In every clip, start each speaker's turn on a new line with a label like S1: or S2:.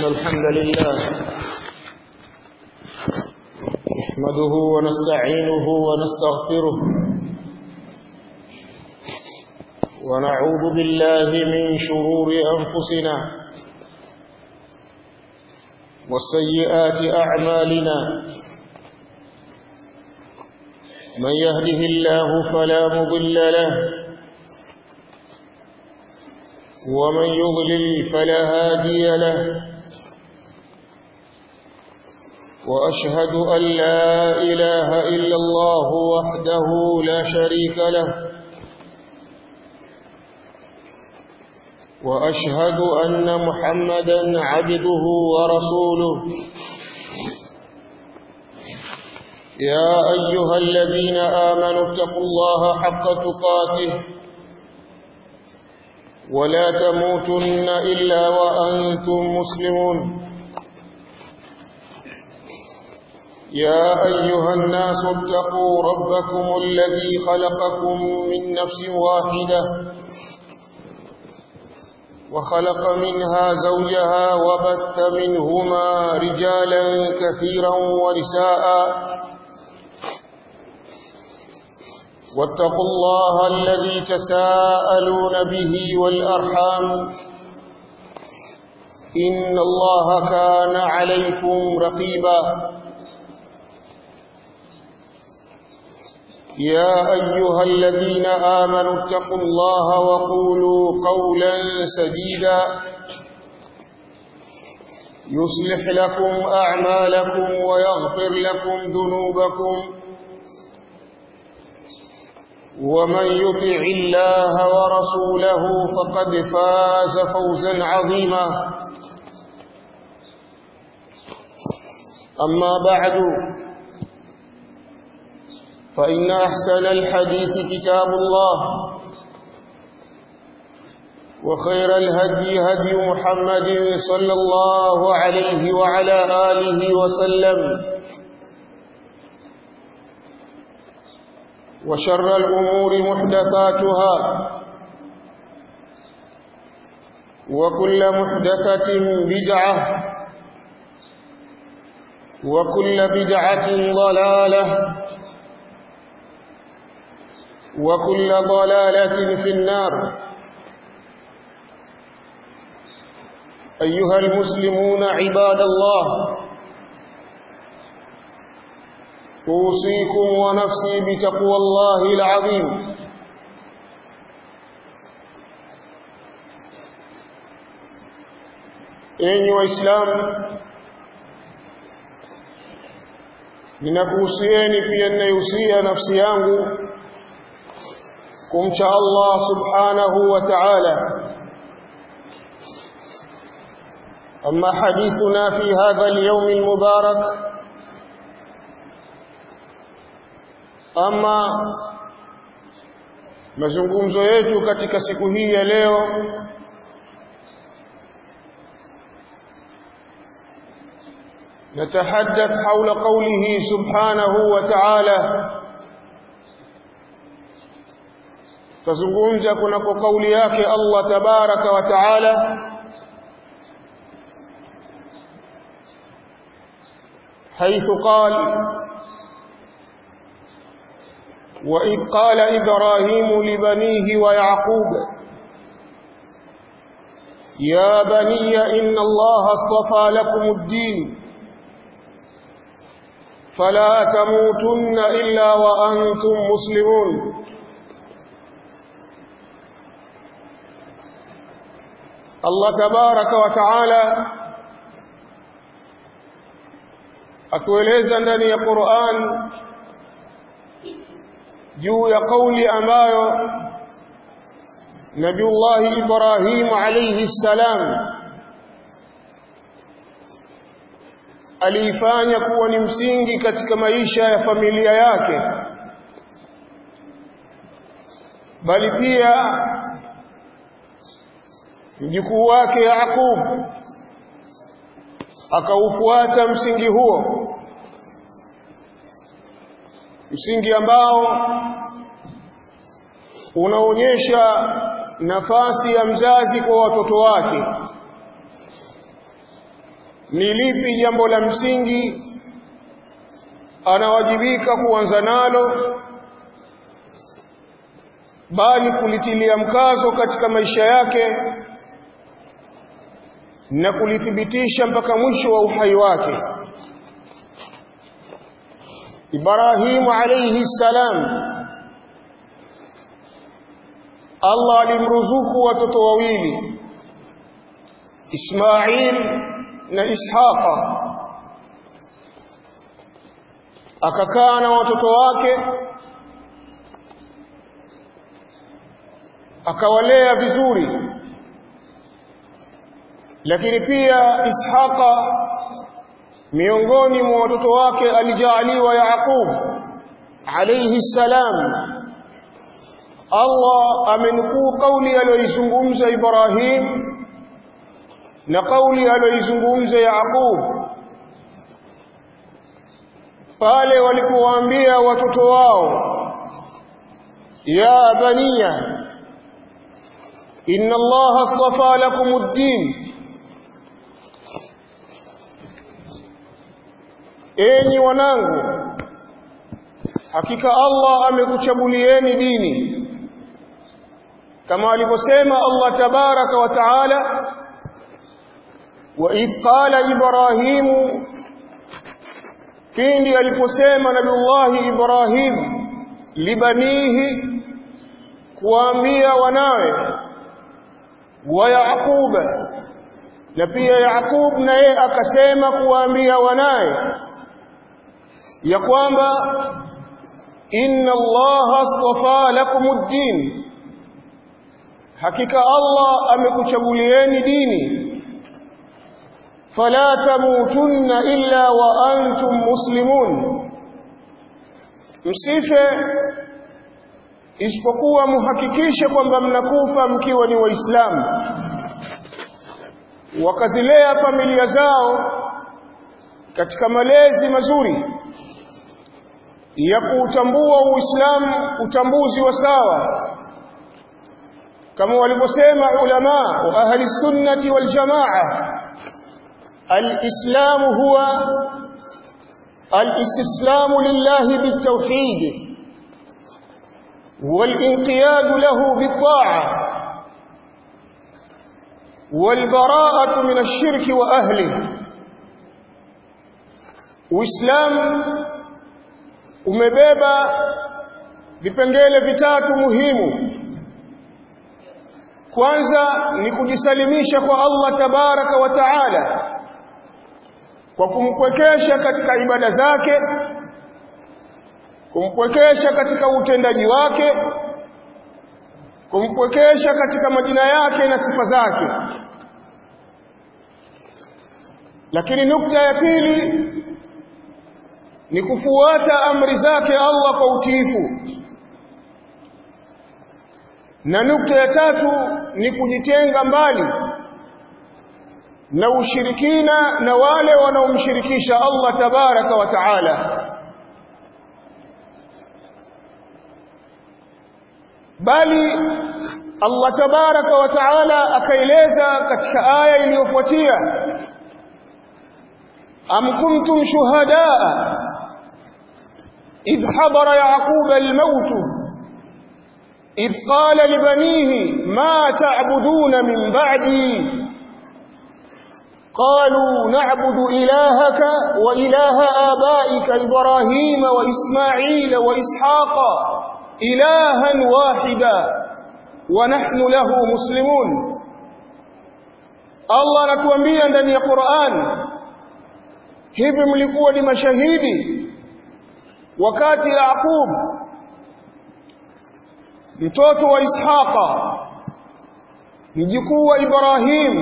S1: إن الحمد لله نحمده ونستعينه ونستغفره ونعوذ بالله من شرور أنفسنا وسيئات أعمالنا من يهده الله فلا مضل له ومن يضلل فلا هادي له وأشهد أن لا إله إلا الله وحده لا شريك له وأشهد أن محمدا عبده ورسوله يا أيها الذين آمنوا اتقوا الله حق تقاته ولا تموتن إلا وأنتم مسلمون يا أيها الناس اتقوا ربكم الذي خلقكم من نفس واحدة وخلق منها زوجها وبث منهما رجالا كثيرا ونساء واتقوا الله الذي تساءلون به والأرحام إن الله كان عليكم رقيبا يا أيها الذين آمنوا اتقوا الله وقولوا قولا سديدا يصلح لكم أعمالكم ويغفر لكم ذنوبكم ومن يطع الله ورسوله فقد فاز فوزا عظيما أما بعد فإن أحسن الحديث كتاب الله وخير الهدي هدي محمد صلى الله عليه وعلى آله وسلم وشر الأمور محدثاتها وكل محدثة بدعة وكل بدعة ضلالة وكل ضلالة في النار أيها المسلمون عباد الله أوصيكم ونفسي بتقوى الله العظيم enyi waislamu ninakuhusieni pia ninaihusia nafsi yangu kumcha Allah subhanahu wa ta'ala amma hadithuna fi hadha al-yawm al-mubarak ama mazungumzo yetu katika siku hii ya leo نتحدث حول قوله سبحانه وتعالى tazungumza kunako kauli yake Allah tabaraka wa taala حيث قال وإذ قال إبراهيم لبنيه ويعقوب يا بني إن الله اصطفى لكم الدين فلا تموتن إلا وأنتم مسلمون Allah tabaraka wa taala atueleza ndani ya Qur'an juu ya kauli ambayo Nabiullah Ibrahim alayhi salam aliifanya kuwa ni msingi katika maisha ya familia yake bali pia mjukuu wake Yaqub akaufuata msingi huo msingi ambao unaonyesha nafasi ya mzazi kwa watoto wake ni lipi jambo la msingi anawajibika kuanza nalo bali kulitilia mkazo katika maisha yake na kulithibitisha mpaka mwisho wa uhai wake Ibrahim alayhi salam Allah alimruzuku watoto wawili Ismail na Ishaqa akakaa na watoto wake akawalea vizuri lakini pia Ishaqa miongoni mwa watoto wake alijaaliwa Yaqub alayhi salam Allah amenukuu kauli aliyoizungumza Ibrahim na kauli aliyoizungumza Yaqub pale walipowaambia watoto wao ya baniya inna Allah astafa lakum ad-din enyi wanangu hakika Allah amekuchagulieni dini kama alivyosema Allah tabaraka wa taala wa idh qala ibrahimu pindi aliposema nabiullahi ibrahim libanihi kuambia wanawe wa yaquba na pia yaqub naye akasema kuambia wanawe ya kwamba inna allaha astafa lakumuddin hakika allah amekuchagulieni dini fala tamutunna illa wa antum muslimun msife isipokuwa muhakikishe kwamba mnakufa mkiwa ni waislamu wakazilea familia zao katika malezi mazuri ya kuutambua uislamu utambuzi wa sawa kama walivyosema ulama wa ahli sunnati wal jamaa الإسلام هو الاستسلام لله بالتوحيد والانقياد له بالطاعة والبراءة من الشرك وأهله وإسلام umebeba vipengele vitatu muhimu kwanza ni kujisalimisha kwa Allah tabaraka wa taala kwa kumpwekesha katika ibada zake kumpwekesha katika utendaji wake kumpwekesha katika majina yake na sifa zake lakini nukta ya pili ni kufuata amri zake Allah kwa utiifu na nukta ya tatu ni kujitenga mbali na ushirikina na wale wanaomshirikisha Allah tabaraka wa taala bali Allah tabaraka wa taala akaeleza katika aya iliyofuatia am kuntum shuhadaa idh hadara yaquba al-maut إذ قال لبنيه ما تعبدون من بعدي قالوا نعبد إلهك وإله آبائك إبراهيم وإسماعيل وإسحاق إلها واحدا ونحن له مسلمون الله anatuambia ndani ya Qur'an hivi mlikuwa ni mashahidi wakati Yaqub mtoto wa Ishaqa mjukuu wa Ibrahim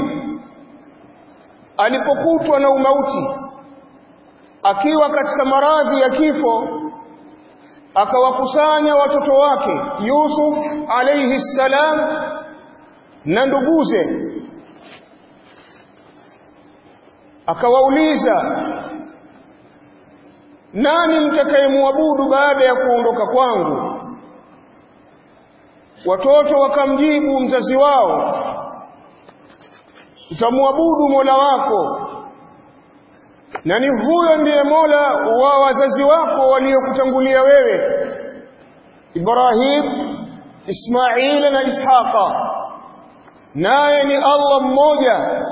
S1: alipokutwa na umauti akiwa katika maradhi ya kifo akawakusanya watoto wake Yusuf alayhi salam na nduguze akawauliza nani mtakayemwabudu baada ya kuondoka kwangu watoto wakamjibu mzazi wao utamwabudu Mola wako na ni huyo ndiye Mola wa wazazi wako waliokutangulia wewe Ibrahim Ismail na Ishaqa naye ni Allah mmoja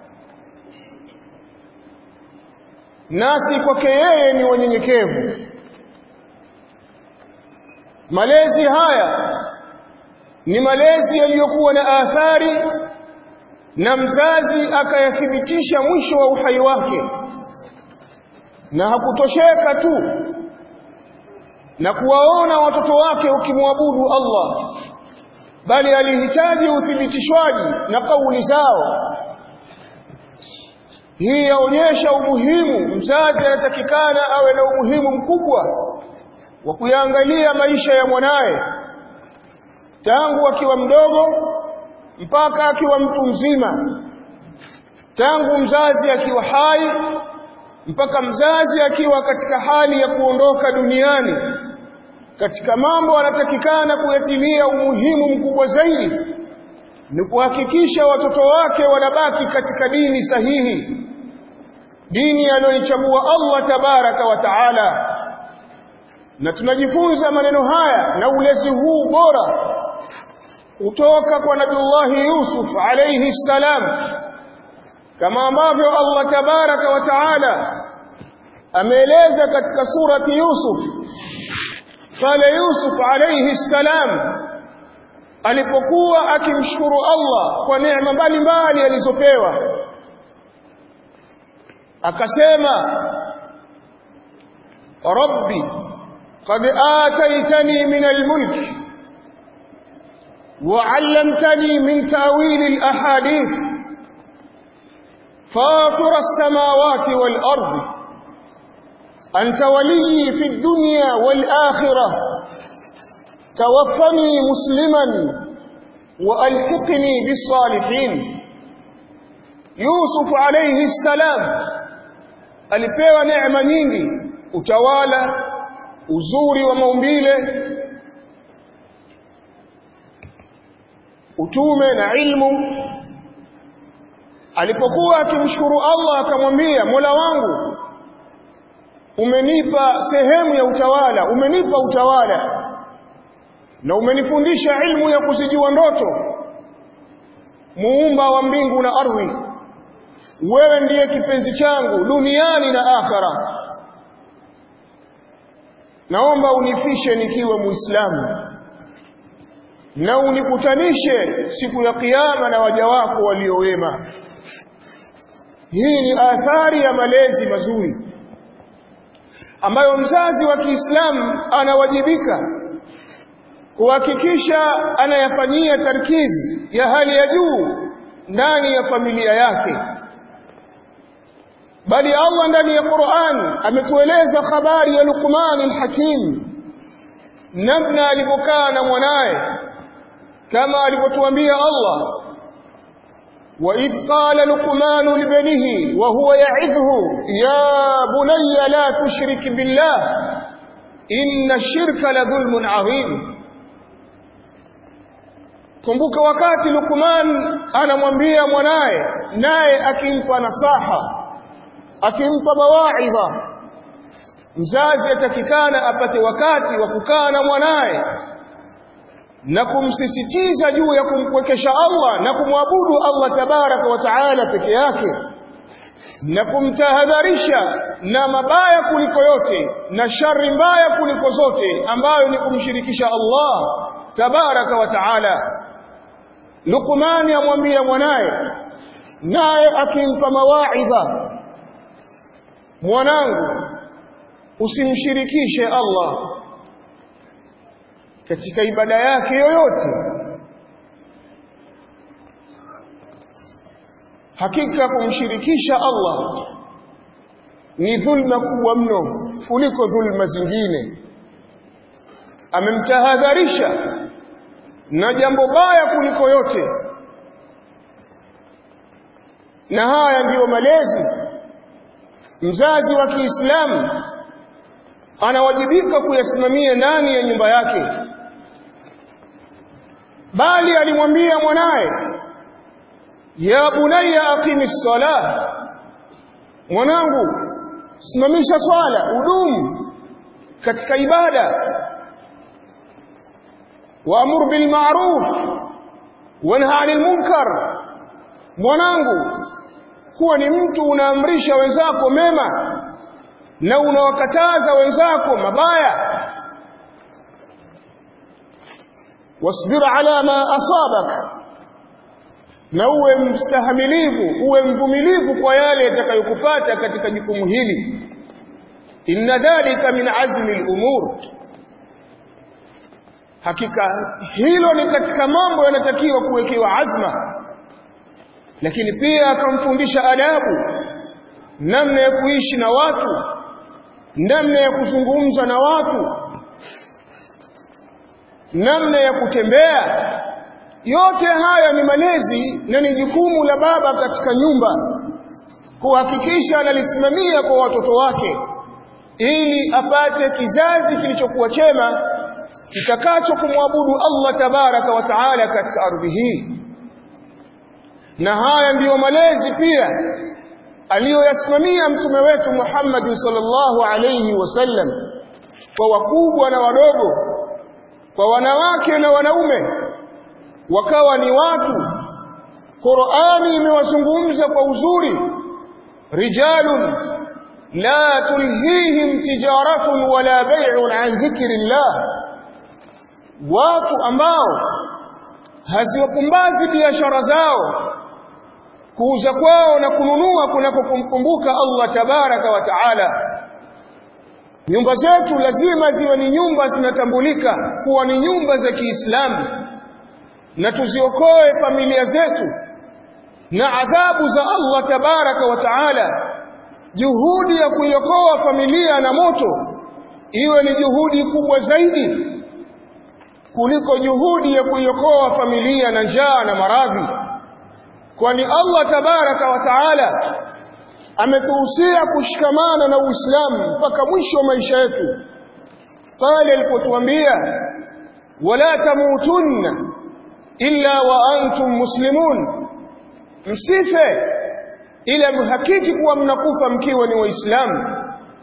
S1: nasi kwake yeye ni wanyenyekevu malezi haya ni malezi yaliyokuwa na athari na mzazi akayathibitisha mwisho wa uhai wake na hakutosheka tu na kuwaona watoto wake ukimwabudu Allah bali alihitaji uthibitishwaji na kauli zao hii yaonyesha umuhimu mzazi anatakikana awe na umuhimu mkubwa wa kuyaangalia maisha ya mwanaye tangu akiwa mdogo mpaka akiwa mtu mzima tangu mzazi akiwa hai mpaka mzazi akiwa katika hali ya kuondoka duniani katika mambo anatakikana kuyatilia umuhimu mkubwa zaidi ni kuhakikisha watoto wake wanabaki katika dini sahihi dini aliyoichagua Allah tabaraka wa taala na tunajifunza maneno haya na ulezi huu bora kutoka kwa Nabiullahi Yusuf alayhi salam kama ambavyo Allah tabaraka wa taala ameeleza katika surati Yusuf pale Yusuf alayhi salam alipokuwa akimshukuru Allah kwa neema mbalimbali alizopewa akasema rabbi qad ataitani min almulk وعلمتني من تأويل الأحاديث فاطر السماوات والأرض أنت ولي في الدنيا والآخرة توفني مسلما وألحقني بالصالحين يوسف عليه السلام alipewa neema nyingi utawala uzuri wa maumbile utume na ilmu alipokuwa akimshukuru Allah akamwambia Mola wangu umenipa sehemu ya utawala umenipa utawala na umenifundisha ilmu ya kuzijua ndoto muumba wa mbingu na ardhi wewe ndiye kipenzi changu duniani na akhera naomba unifishe nikiwa muislamu na unikutanishe siku ya kiyama na waja wako waliowema hii ni athari ya malezi mazuri ambayo mzazi wa Kiislamu anawajibika kuhakikisha anayafanyia tarkizi ya hali ya juu ndani ya familia yake bali Allah ndani ya Qur'an ametueleza habari ya Luqman al-Hakim namna alivyokaa na mwanaye kama alivyotuambia Allah وإذ قال لقمان لبنه وهو يعظه يا بني لا تشرك بالله إن الشرك لظلم عظيم kumbuka wakati Luqman anamwambia mwanaye naye akimpa nasaha akimpa mawaidha mzazi atakikana apate wakati wa kukaa na mwanaye na kumsisitiza juu ya kumkwekesha Allah na kumwabudu Allah tabaraka wa taala peke yake na kumtahadharisha na mabaya kuliko yote na shari mbaya kuliko zote ambayo ni kumshirikisha Allah tabaraka wa taala Luqman amwambia mwanaye naye akimpa mawaidha mwanangu usimshirikishe Allah katika ibada yake yoyote hakika kumshirikisha Allah ni dhulma kubwa mno kuliko dhulma zingine amemtahadharisha na jambo baya kuliko yote na haya ndiyo malezi mzazi wa Kiislamu anawajibika kuyasimamia ndani ya nyumba yake bali alimwambia mwanaye ya bunayya aqimis salah mwanangu simamisha swala udumu katika ibada waamur bil ma'ruf wanha 'anil munkar mwanangu kuwa ni mtu unaamrisha wenzako mema na unawakataza wenzako mabaya wasbir ala ma asabak na uwe mstahamilivu uwe mvumilivu kwa yale yatakayokupata katika jukumu hili inna dhalika min azmi al-umur hakika hilo ni katika mambo yanatakiwa kuwekewa azma lakini pia akamfundisha adabu namna ya kuishi na watu namna ya kuzungumza na watu namna ya kutembea yote haya ni malezi na ni jukumu la baba katika nyumba kuhakikisha analisimamia kwa watoto wake ili apate kizazi kilichokuwa chema kitakacho kumwabudu Allah tabaraka wa taala katika ardhi hii na haya ndiyo malezi pia aliyoyasimamia mtume wetu Muhammad sallallahu alayhi wasallam kwa wakubwa na wadogo kwa wanawake na wanaume wakawa ni watu Qur'ani imewazungumza kwa uzuri rijalun la tulhihim tijaratun wala bay'un an dhikrillah watu ambao haziwapumbazi biashara zao kuuza kwao na kununua kunapokumkumbuka Allah tabaraka wa taala nyumba zetu lazima ziwe ni nyumba zinatambulika kuwa ni nyumba za Kiislamu na tuziokoe familia zetu na adhabu za Allah tabaraka wa taala juhudi ya kuiokoa familia na moto iwe ni juhudi kubwa zaidi kuliko juhudi ya kuiokoa familia na njaa na maradhi kwani Allah tabaraka wa taala ametuhusia kushikamana na Uislamu mpaka mwisho wa maisha yetu pale alipotuambia wala tamutunna illa wa antum muslimun msife ila mhakiki kuwa mnakufa mkiwa ni waislamu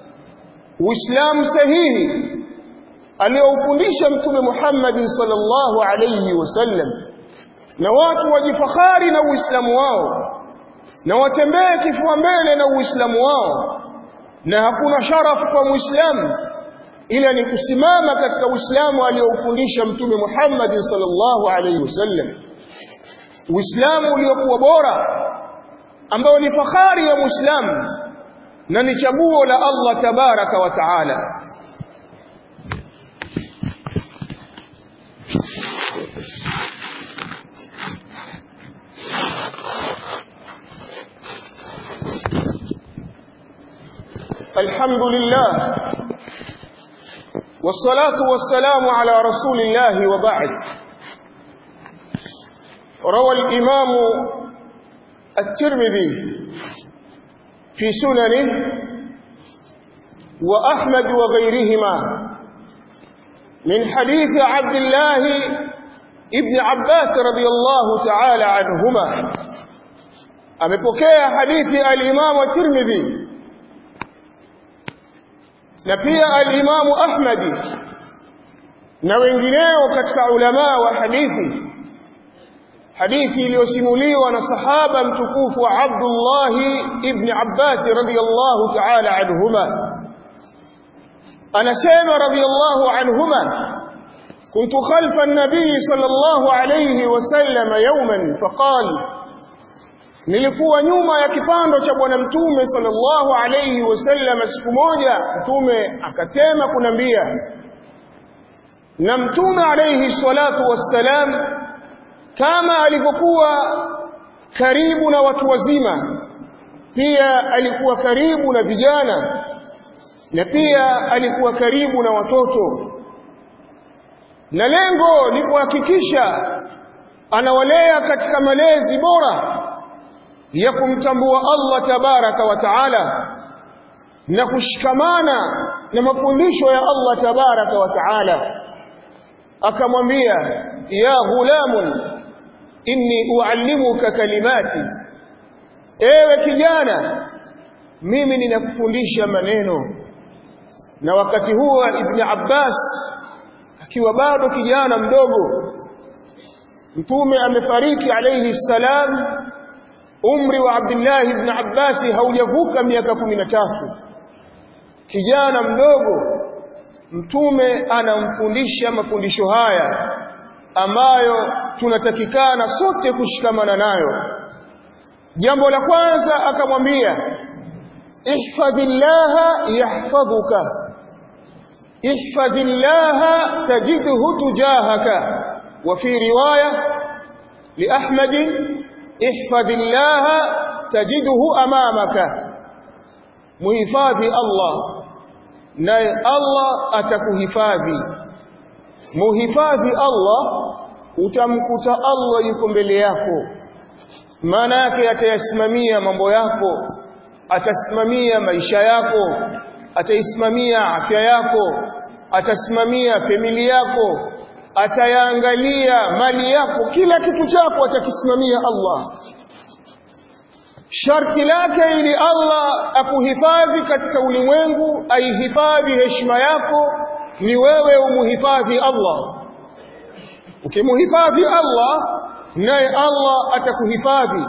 S1: uislamu sahihi aliyoufundisha mtume Muhammad sallallahu alayhi wasallam na watu wajifakhari na uislamu wao na watembee kifua mbele na uislamu wao na hakuna sharafu kwa muislamu ila ni kusimama katika uislamu aliyoufundisha mtume Muhammad sallallahu alayhi wasallam uislamu uliokuwa bora ambao ni fahari ya muislamu na ni chaguo la Allah tabaraka wa taala الحمد لله والصلاة والسلام على رسول الله وبعد روى الإمام الترمذي في سننه وأحمد وغيرهما من حديث عبد الله ابن عباس رضي الله تعالى عنهما أمبكي حديث الإمام الترمذي na pia al-Imamu Ahmadi na wengineo katika ulama wa hadithi hadithi iliyosimuliwa na sahaba mtukufu wa Abdullah ibn Abbas radhiyallahu ta'ala anhuma anasema radhiyallahu anhuma كنت خلف النبي صلى الله عليه وسلم يوما فقال nilikuwa nyuma ya kipando cha bwana mtume sallallahu alayhi wasallam siku moja mtume akasema kunambia na mtume alayhi salatu wassalam kama alivyokuwa karibu na watu wazima pia alikuwa karibu na vijana na pia alikuwa karibu na watoto na lengo ni kuhakikisha anawalea katika malezi bora ya kumtambua Allah tabaraka wa taala na kushikamana na mafundisho ya Allah tabaraka wa taala akamwambia ya ghulamun inni uallimuka kalimati ewe kijana mimi ninakufundisha maneno na wakati huo ibn Abbas akiwa bado kijana mdogo mtume amefariki alayhi salam umri wa Abdullah ibn Abbas haujavuka miaka 13 kijana mdogo mtume anamfundisha mafundisho haya ambayo tunatakikana sote kushikamana nayo jambo la kwanza akamwambia ihfadhillaha yahfadhuka ihfadhillaha tajidhu tujahaka wa fi riwaya li ahmad ihfadhillaha tajidhu amamaka muhifadhi Allah naye Allah atakuhifadhi muhifadhi Allah utamkuta Allah yuko mbele yako maana yake atayasimamia mambo yako atasimamia maisha yako ataisimamia afya yako atasimamia familia yako atayaangalia mali yako kila kitu chako atakisimamia Allah sharti lake ili Allah akuhifadhi katika ulimwengu aihifadhi heshima yako ni wewe umuhifadhi Allah ukimuhifadhi Allah naye Allah atakuhifadhi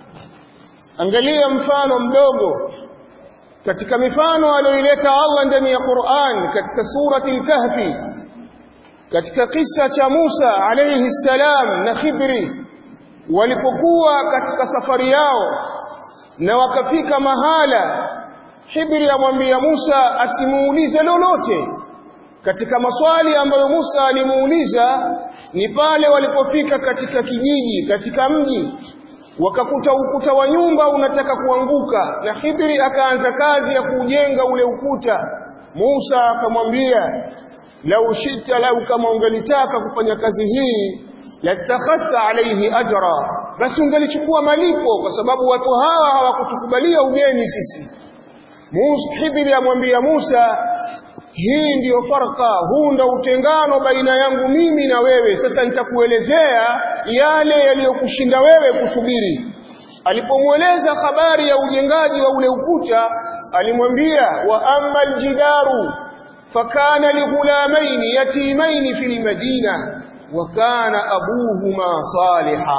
S1: angalia mfano mdogo katika mifano aliyoileta Allah ndani ya Qur'an katika surati al-Kahfi katika kisa cha Musa alayhi salam na Khidri walipokuwa katika safari yao na wakafika mahala Khidri amwambia Musa asimuulize lolote katika maswali ambayo Musa alimuuliza ni pale walipofika katika kijiji katika mji wakakuta ukuta wa nyumba unataka kuanguka na Khidri akaanza kazi ya kujenga ule ukuta Musa akamwambia lau shita lau kama ungelitaka kufanya kazi hii latakhadha alayhi ajra basi ungelichukua malipo kwa sababu watu hawa hawakutukubalia ugeni sisi Musa Khidri amwambia Musa hii ndiyo farka huu ndo utengano baina yangu mimi na wewe sasa nitakuelezea yale yaliyokushinda wewe kusubiri alipomweleza habari ya ujengaji wa ule ukuta alimwambia wa amma aljidaru fakana lighulamain yatimain fil madina wa kana abuhuma saliha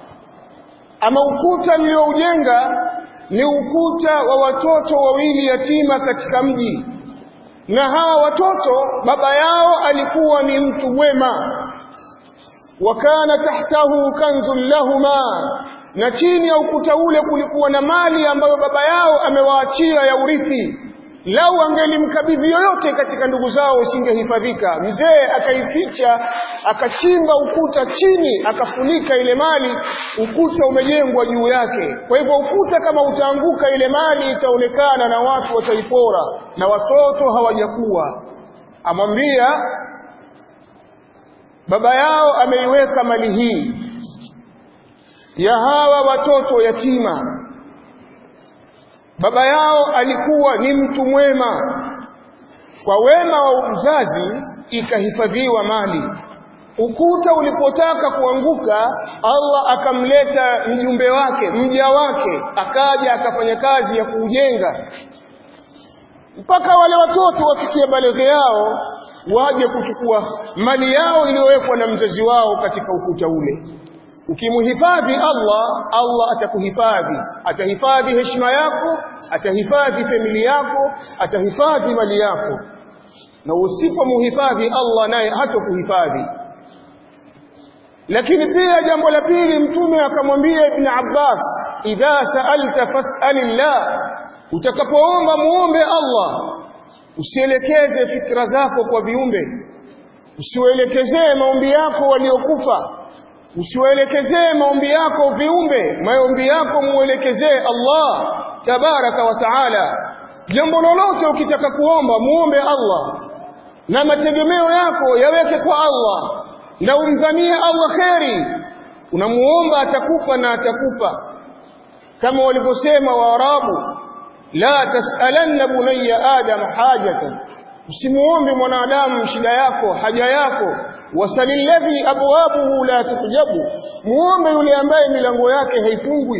S1: ama ukuta nilioujenga ni ukuta wa watoto wawili yatima katika mji na hawa watoto baba yao alikuwa ni mtu mwema wakana tahtahu kanzun lahuma na chini ya ukuta ule kulikuwa na mali ambayo baba yao amewaachia ya urithi lau angelimkabidhi yoyote katika ndugu zao usingehifadhika mzee akaificha akachimba ukuta chini akafunika ile mali ukuta umejengwa juu yake kwa hivyo ukuta kama utaanguka ile mali itaonekana na watu wataipora na watoto hawajakuwa amwambia baba yao ameiweka mali hii ya hawa watoto yatima baba yao alikuwa ni mtu mwema kwa wema wa mzazi ikahifadhiwa mali ukuta ulipotaka kuanguka Allah akamleta mjumbe wake mja wake akaja akafanya kazi ya kuujenga mpaka wale watoto wafikie baleghe yao waje kuchukua mali yao iliyowekwa na mzazi wao katika ukuta ule ukimhifadhi Allah Allah atakuhifadhi atahifadhi heshima yako atahifadhi familia yako atahifadhi mali yako na usipomhifadhi Allah naye hatakuhifadhi lakini pia jambo la pili mtume akamwambia ibn Abbas idha sa'alta fas'alillah utakapoomba muombe Allah usielekeze fikra zako kwa viumbe usiwaelekezee maombi yako waliokufa usiwaelekezee maombi yako viumbe maombi yako muelekezee Allah tabaraka wa taala jambo lolote ukitaka kuomba muombe Allah na mategemeo yako yaweke kwa Allah na umdhanie Allah kheri unamuomba atakupa na atakupa kama walivyosema waarabu la tasalanna bunayya adam hajatan usimuombe mwanadamu shida yako haja yako wasalilladhi abwabuhu la tuhjabu muombe yule ambaye milango yake haifungwi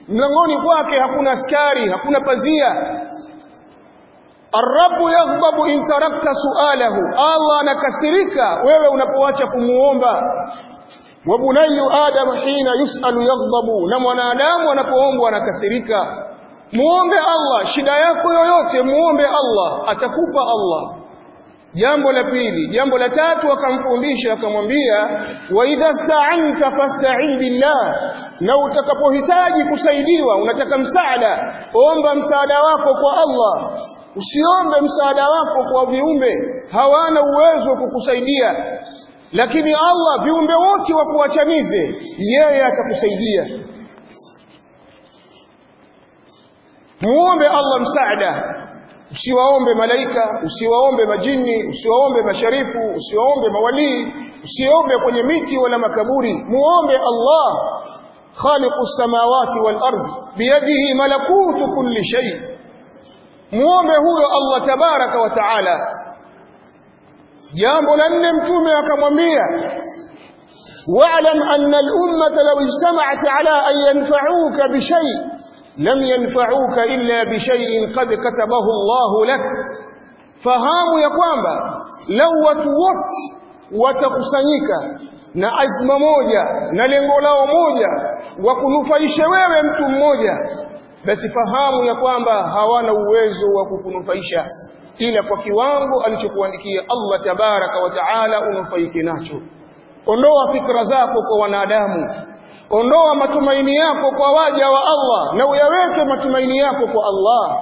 S1: mlangoni kwake hakuna askari hakuna pazia Arabu yaghdabu in tarakta sualahu Allah anakasirika wewe unapoacha kumuomba wa bunayyu adam hina yusalu yaghdabu na mwanadamu anapoombwa anakasirika muombe Allah shida yako yoyote muombe Allah atakupa Allah jambo la pili jambo la tatu akamfundisha akamwambia wa idha sta'anta fasta'in billah na utakapohitaji kusaidiwa unataka msaada omba msaada wako kwa Allah usiombe msaada wako kwa viumbe hawana uwezo wa kukusaidia lakini Allah viumbe wote wakuachanize yeye atakusaidia muombe Allah msaada usiwaombe malaika usiwaombe majini usiwaombe masharifu usiwaombe mawalii usiombe kwenye miti wala makaburi muombe Allah khaliqu samawati wal ard biyadihi malakutu kulli shay muombe huyo Allah tabaraka wa taala jambo la nne mtume akamwambia wa'lam anna al-ummata law ijtama'at ala an yanfa'uka bi shay' لم ينفعوك إلا بشيء قد كتبه الله لك fahamu ya kwamba lau watu wote watakusanyika na azma moja na lengo lao moja wa kunufaisha wewe mtu mmoja basi fahamu ya kwamba hawana uwezo wa kukunufaisha ila kwa kiwango alichokuandikia Allah tabaraka wa taala unufaike nacho ondoa fikra zako kwa wanadamu ondoa matumaini yako kwa waja wa Allah na uyaweke matumaini yako kwa Allah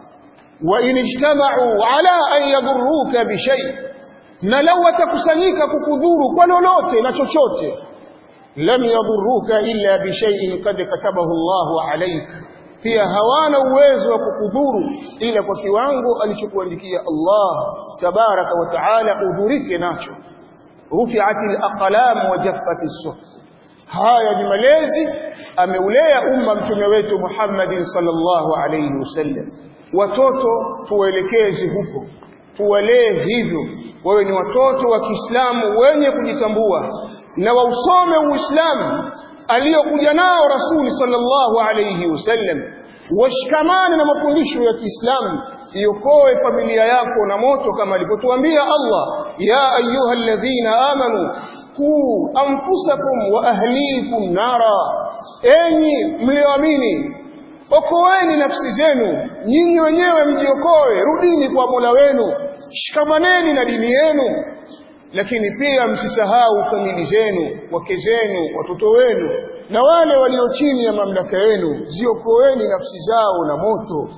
S1: wa in ijtama'u ala an yadurruka bi shay na law watakusanyika kukudhuru kwa lolote na chochote lam yadurruka illa bi shay'in qad katabahu Allah alayk pia hawana uwezo wa kukudhuru ila kwa kiwango alichokuandikia Allah tabaraka wa taala udhurike nacho rufi'atil aqlam wa jaffatis suhuf haya ni malezi ameulea umma mtume wetu Muhammadin sallallahu alayhi wasallam watoto tuwaelekeze huko tuwalee hivyo wawe ni watoto wa Kiislamu wenye kujitambua na wausome Uislamu aliyokuja nao Rasuli sallallahu alayhi wasallam washikamane na mafundisho ya Kiislamu iokoe familia yako na moto kama alivyotuambia Allah ya ayyuhalladhina amanu qu anfusakum wa ahlikum nara enyi mlioamini okoeni nafsi zenu nyinyi wenyewe mjiokoe rudini kwa Mola wenu shikamaneni na dini yenu lakini pia msisahau kamili zenu wake zenu watoto wenu na wale walio chini ya mamlaka yenu ziokoeni nafsi zao na moto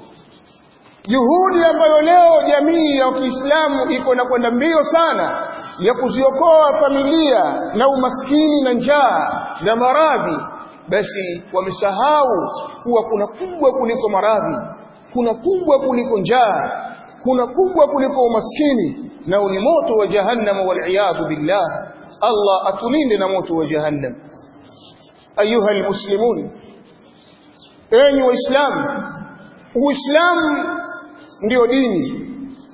S1: juhudi ambayo leo jamii ya Kiislamu iko na kwenda mbio sana ya kuziokoa familia na umaskini na njaa na maradhi basi wamesahau kuwa kuna kubwa kuliko maradhi kuna kubwa kuliko njaa kuna kubwa kuliko umaskini na ni moto wa jahannam wal billah Allah atulinde na moto wa jahannam ayuha almuslimun enyi waislamu uislamu ndio dini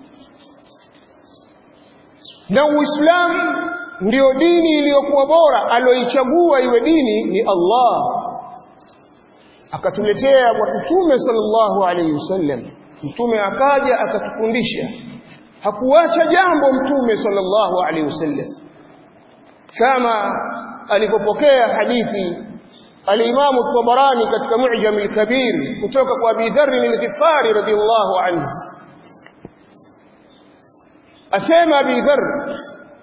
S1: na uislamu ndio dini iliyokuwa bora aloichagua iwe dini ni Allah akatuletea kwa mtume sallallahu alayhi wasallam mtume akaja akatufundisha hakuacha jambo mtume sallallahu alayhi wasallam kama alipopokea hadithi al-Imam at-Tabarani katika Mu'jam al-Kabir kutoka kwa Abi Dharr al-Ghifari radiyallahu anhu asema Abi Dharr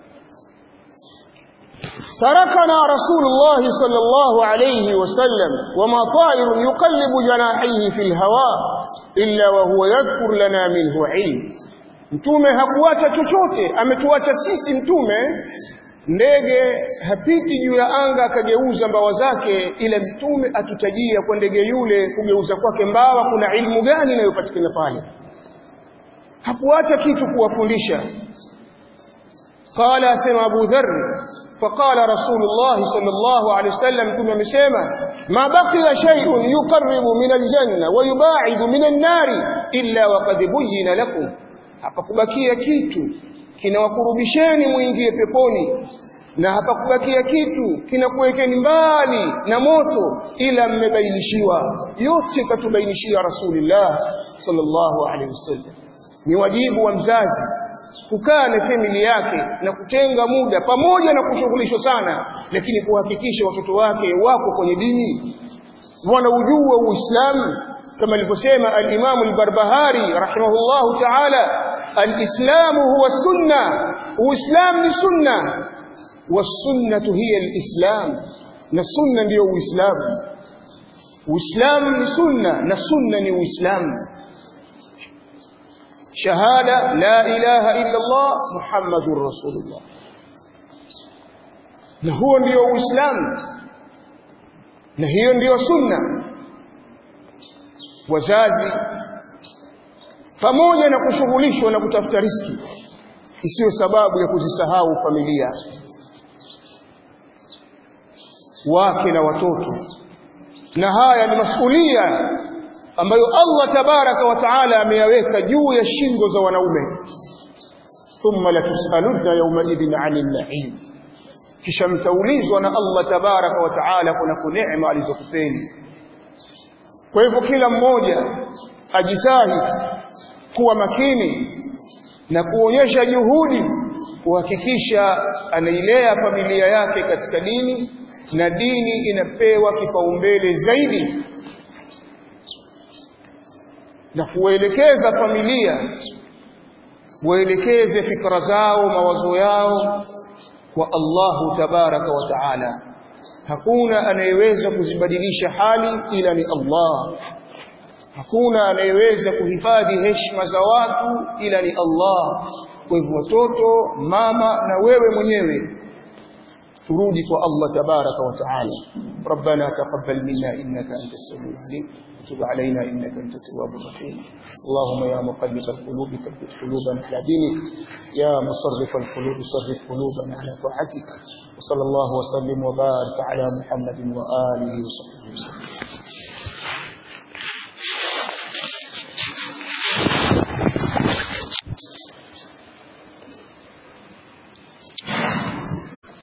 S1: تركنا رسول الله صلى الله عليه وسلم وما طائر يقلب جناحيه في الهواء إلا وهو يذكر لنا منه علم mtume hakuacha chochote ametuacha sisi mtume ndege hapiti juu ya anga akageuza mbawa zake ila mtume atutajia kwa ndege yule kugeuza kwake mbawa kuna ilmu gani inayopatikana pale hakuacha kitu kuwafundisha qala asema abu dharr فقال رسول الله صلى الله عليه وسلم ثم مسيما ما بقي شيء يقرب من الجنة ويباعد من النار إلا وقد بين لكم hapakubakia kitu kinawakurubisheni muingie peponi na hapakubakia kitu kinakuwekeni mbali na moto ila mmebainishiwa yote katubainishia rasulullah sallallahu alaihi wasallam ni wajibu wa mzazi kukaa na famili yake na kutenga muda pamoja na kushughulishwa sana lakini kuhakikisha watoto wake wako kwenye dini wanaujua uislamu kama alivyosema al-Imam al-Barbahari rahimahullahu ta'ala al-Islam huwa sunna uislam ni sunna was-sunnatu hiya al-Islam na sunna ndiyo uislamu uislamu ni sunna na sunna ni uislamu shahada la ilaha illa Allah muhammadur rasulullah na huo ndio uislamu na hiyo ndiyo sunna wazazi pamoja na kushughulishwa na kutafuta riski isiyo sababu ya kuzisahau familia wake na watoto na haya ni masulia ambayo Allah tabaraka wa taala ameyaweka juu ya shingo za wanaume thumma latusaluna yawma idhin 'anil na'im kisha mtaulizwa na Allah tabaraka wa taala kuna neema alizokupeni kwa hivyo kila mmoja ajitahidi kuwa makini na kuonyesha juhudi kuhakikisha anailea familia yake katika dini na dini inapewa kipaumbele zaidi na kuelekeza familia waelekeze fikra zao mawazo yao kwa Allahu tabaraka wa taala hakuna anayeweza kuzibadilisha hali ila ni Allah hakuna anayeweza kuhifadhi heshima za watu ila ni Allah kwa hivyo watoto mama na wewe mwenyewe turudi kwa Allah tabaraka wa taala ربنا تقبل منا انك انت السميع العليم وتب علينا انك انت التواب الرحيم اللهم يا مقلب القلوب ثبت قلوبنا على دينك يا مصرف القلوب صرف قلوبنا على طاعتك وصلى الله وسلم وبارك على محمد واله وصحبه وسلم